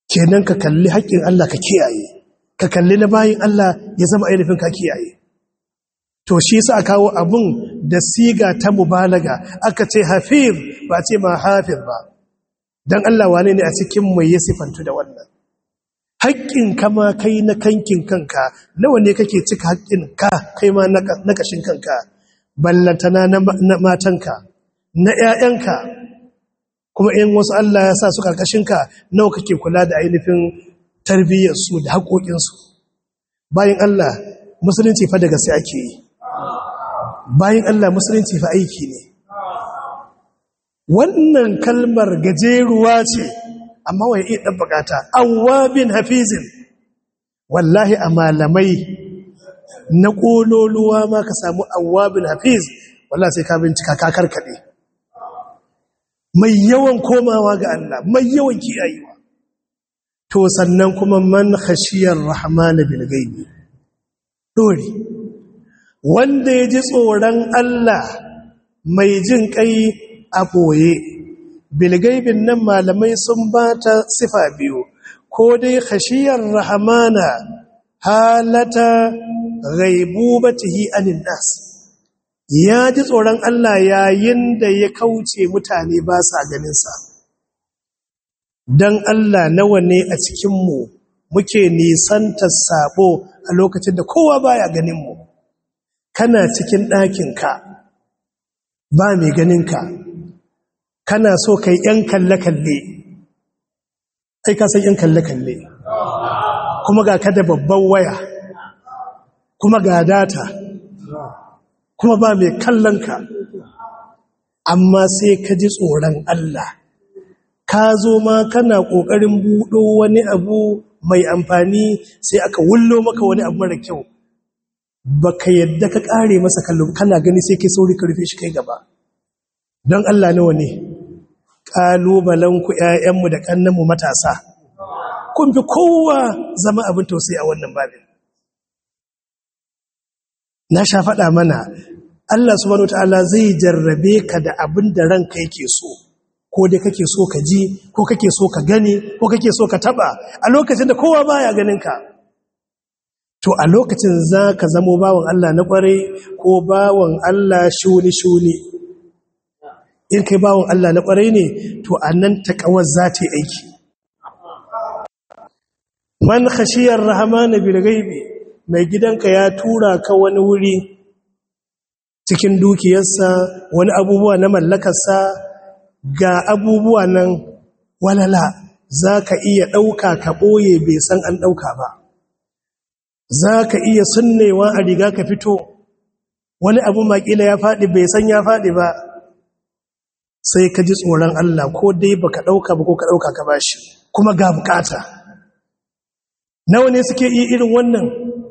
kenan ka kalli haƙƙin Allah ka kiyaye ka kalli na bayin Allah ya zama ainihin ka kiyaye to shi sa kawo abun da siga ta mubalaga aka ce hafiz ba ce ma hafiz ba dan Allah wane ne a cikin mai ya sifantu da wannan haƙƙin kama kai na kankin kanka nawa ne kake cika haƙƙin ka kai ma na ƙashin kanka ballantana na matanka na ‘ya'yanka kuma in wasu Allah ya sa su ƙarƙashinka nawa kake kula da ainihin tarbiyyarsu da haƙoƙinsu bayan Allah musulunci fa daga sai ake yi bayan Allah musulunci fa aiki ne wannan kalmar gajeruwa ce amma wai iya ɗan bukata awwabin hafizin wallahi a malamai na ƙololuwa ma ka samu awwabin hafiz wallahi sai ka bincika ka karkaɗe mai yawan komawa ga Allah mai yawan kiyayewa to sannan kuma man khashiyar rahmana bil gaibi dori wanda ya ji tsoron Allah mai jin kai a boye bil gaibin nan malamai sun bata sifa biyu ko dai khashiyar rahmana halata ghaibubatihi anin nas ya ji tsoron Allah yayin da ya kauce mutane ba sa ganinsa. Don Allah nawa ne a cikinmu muke nisantar sabo a lokacin da kowa baya ganinmu. Kana cikin ɗakinka ba mai ganinka, kana so kai ‘yan kalle-kalle, ai ka san ‘yan kalle-kalle, kuma ga kada babban waya, kuma ga data. kuma ba mai kallon ka amma sai ka ji tsoron Allah ka zo ma kana ƙoƙarin buɗo wani abu mai amfani sai aka wullo maka wani abu mara kyau ba ka yadda ka ƙare masa kallon kana gani sai kai sauri ka rufe shi kai gaba don Allah nawa ne ƙalubalenku ‘ya'yanmu da ƙannanmu matasa kun fi kowa zama abin tausayi a wannan babin na sha faɗa mana Allah subhanahu wataala zai jarrabe ka da abin da ranka yake so ko dai kake so ka ji ko kake so ka gani ko kake so ka taba a lokacin da kowa baya ganin ka to a lokacin za ka zamo bawan Allah na kware ko bawan Allah shuni shuni in kai bawan Allah na kware ne to anan takawar za ta yi aiki man khashiyar rahmana bil ghaibi mai gidanka ya tura ka wani wuri cikin dukiyarsa wani abubuwa na mallakarsa ga abubuwa nan walala za ka iya ɗauka ka ɓoye bai san an ɗauka ba za ka iya sunnewa a riga ka fito wani abu makila ya faɗi bai san ya faɗi ba sai ka ji tsoron Allah ko dai ba ka ɗauka ba ko ka ɗauka ka bashi kuma ga bukata nawa ne suke iya irin wannan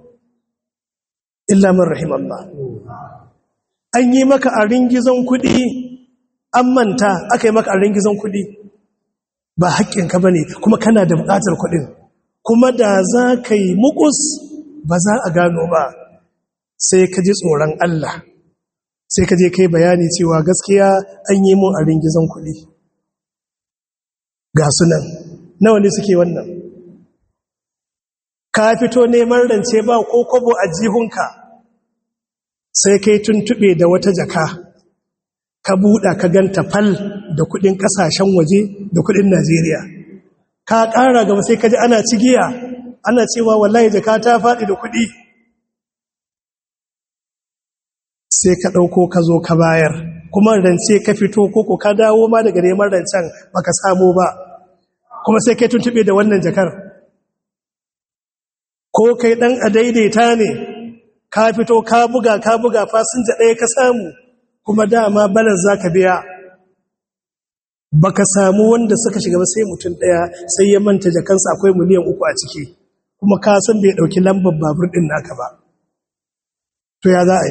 illa man rahimallah an yi maka a ringizon kuɗi an manta aka yi maka a ringizon kuɗi ba haƙƙinka ba ne kuma kana da buƙatar kuɗin kuma da za ka yi mukus ba za a gano ba sai ka ji tsoron Allah sai ka je kai bayani cewa gaskiya an yi mun a ringizon kuɗi ga sunan nawa ne suke wannan ka fito neman rance ba ko kobo a jihunka sai kai tuntube da wata jaka ka buɗa ka ganta fal da kudin ƙasashen waje da kudin Najeriya ka ƙara gaba sai ka ji ana cigiya ana cewa wallahi jaka ta faɗi da kudi sai ka ɗauko ka zo ka bayar kuma rance ka fito koko ka dawo ma daga neman rancen baka samu ba kuma sai kai tuntube da wannan jakar ko kai ɗan a daidaita ne ka fito ka buga ka buga fasinja ɗaya ka samu kuma dama balar za ka biya ba ka samu wanda suka shiga ba sai mutum ɗaya sai ya manta jakansa akwai miliyan uku a ciki kuma ka san bai ɗauki lambar babur ɗin naka ba to ya za a yi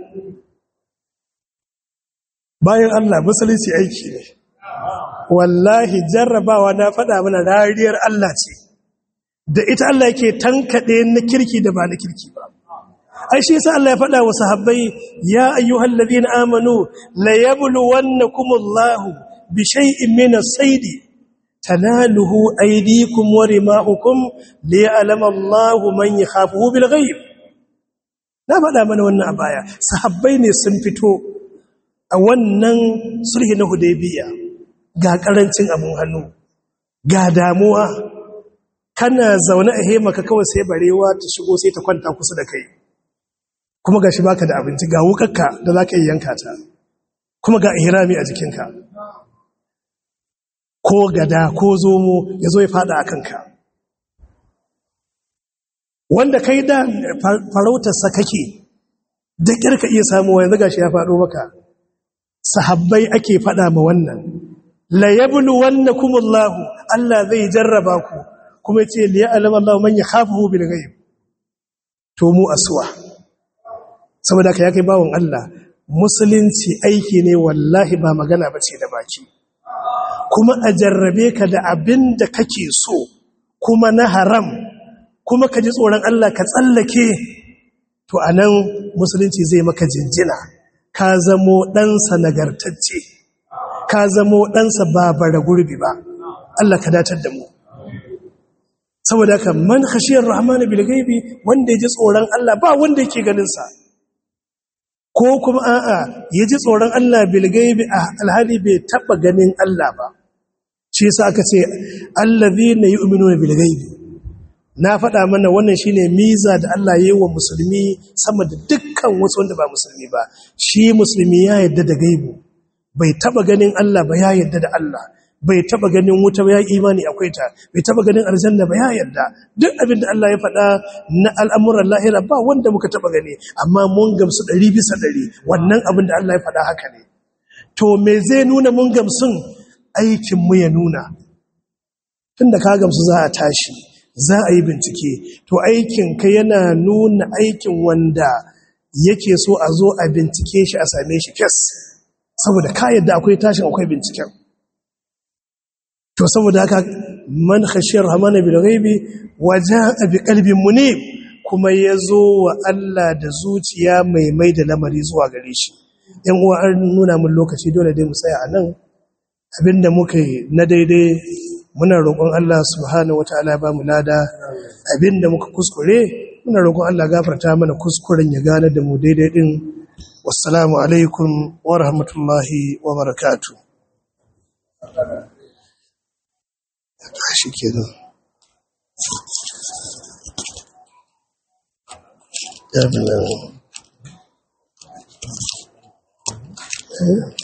bayan allah musulunci aiki ne wallahi jarrabawa na faɗa mana rariyar allah ce da ita Allah yake tankaɗe na kirki da ba na kirki ba ai shi yasa Allah ya faɗa wa sahabbai ya ayyuhal ladina amanu la yabluwannakumullahu bi shay'in min as-sayd tanaluhu aydikum wa rimahukum liya'lama Allahu man yakhafuhu bil ghaib na faɗa mana wannan a baya sahabbai ne sun fito a wannan sulhi na hudaybiya ga karancin abun hannu ga damuwa kana zaune a hemaka kawai sai barewa ta shigo sai ta kwanta kusa da kai kuma gashi baka da abinci ga wukarka da zaka yi yanka ta kuma ga ihrami a jikinka ko gada ko zomo ya zo ya fada a kanka wanda kai da farautarsa kake da ƙirka iya samuwa yanzu gashi ya faɗo maka sahabbai ake faɗa ma wannan la yablu wannakumullahu Allah zai jarraba ku kuma yace li ya'lamu Allahu man yakhafuhu bil ghaib to mu aswa saboda ka yake bawon Allah musulunci aiki ne wallahi ba magana bace da baki kuma a jarrabe ka da abin da kake so kuma na haram kuma ka ji tsoron Allah ka tsallake to a nan musulunci zai maka jinjina ka zamo ɗansa nagartacce ka zamo ɗansa ba bara gurbi ba Allah ka datar da mu saboda ka man khashiyar rahmanu bil gaibi wanda ya ji tsoron Allah ba wanda yake ganin sa ko kuma a'a ya ji tsoron Allah bil gaibi alhali bai taba ganin Allah ba shi yasa aka ce allazina yu'minuna bil ghaibi na faɗa mana wannan shine miza da Allah yayi wa musulmi sama da dukkan wasu wanda ba musulmi ba shi musulmi ya yarda da gaibu bai taba ganin Allah ba ya yarda da Allah bai taba ganin wuta ba ya imani akwai ta bai taba ganin aljanna ba ya yarda duk abin da Allah ya faɗa na al'amuran lahira ba wanda muka taba gani amma mun gamsu ɗari bisa ɗari wannan abin da Allah ya faɗa haka ne to me zai nuna mun gamsun aikinmu ya nuna tun da ka gamsu za a tashi za a yi bincike to aikinka yana nuna aikin wanda yake so a zo a bincike shi a same shi fes saboda ka yadda akwai tashin akwai binciken to saboda haka man khashiyar hamana bil ghaibi waja'a bi qalbin munib kuma yazo wa Allah da zuciya mai mai da lamari zuwa gare shi yan uwa an nuna mun lokaci dole dai mu tsaya a nan abinda muka yi na daidai muna roƙon Allah subhanahu wataala ba mu lada abinda muka kuskure muna roƙon Allah gafarta mana kuskuren ya gane da mu daidai din wassalamu alaikum wa rahmatullahi wa barakatuh shi kenan ya